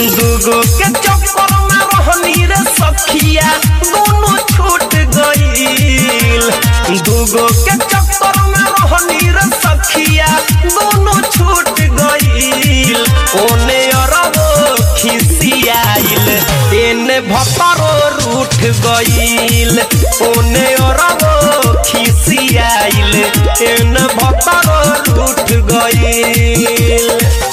दूगो के चक्कर में रहनी रे सखिया दोनों छूट गईल दूगो के चक्कर में रहनी रे सखिया दोनों छूट गईल ओने अरबो खिसियाइल एने भतरो रूठ गईल ओने अरबो खिसियाइल एने भतरो रूठ गईल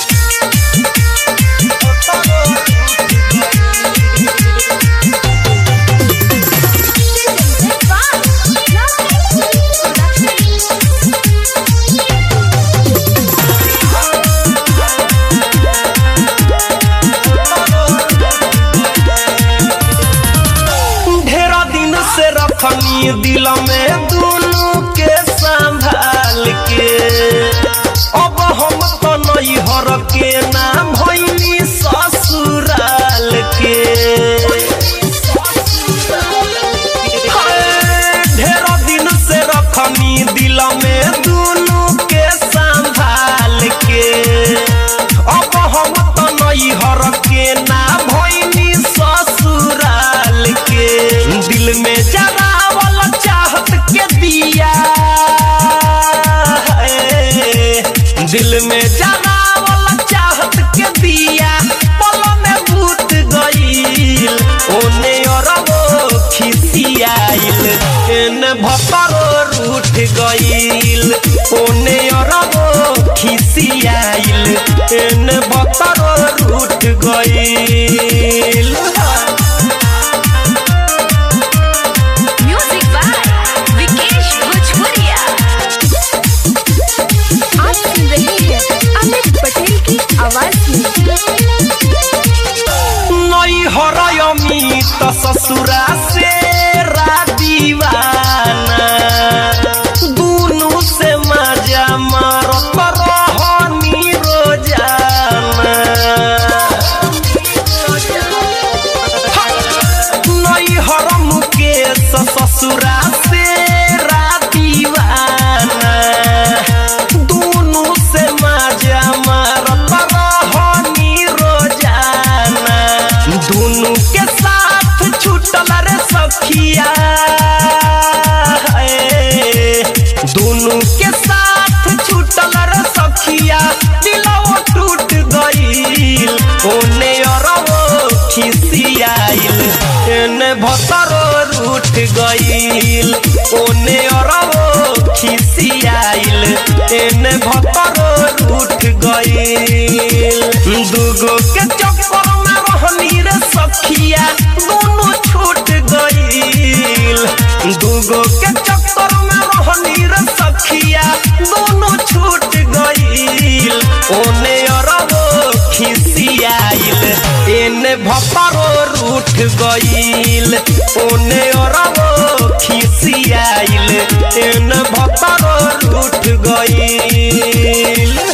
ढेरा दिन से रखनी दिल में दोनों के संभाल के अब हम तो नहीं हर के नाम भैनी ससुराल के हाय, ढेरा दिन से रखनी दिल में दोनों के संभाल के अब हम तो नहीं हर के ना भैनी ससुराल के दिल में जरावल चाहत के दिया है। दिल में जरावल चाहत के दिया पल में भूत गईल ओने अरबो खिसियाइल एने भतरो रूठ गईल ओने अरबो खिसियाइल एने भतरो रूठ गईल म्यूजिक बाय विकेश भोजपुरिया आप सुन रहे हैं अमित पटेल की आवाज में नई हरयमी त ससुरा से दीवाना दुनु से मजा मारत रहनी रोजाना नई हरम के ससुरा से दीवाना दुनु से मजा मारत रहनी रोजाना दुनु के साथ छूटल रे सखिया ए, दुनु के साथ छूटल रे सखिया दिलवा टूट गईल ओने अरबो खिसियाइल एने भतरो रूठ गईल ओने अरबो खिसियाइल एने भतरो रूठ गईल दूगो के चक्कर में रहनी रे सखिया दोनों छूट गईल दूगो के चक्कर में रहनी रे सखिया दोनों छूट गईल ओने अरबो खिसियाइल एने भतरो रूठ गईल ओने अरबो खिसियाइल एने भतरो रूठ गईल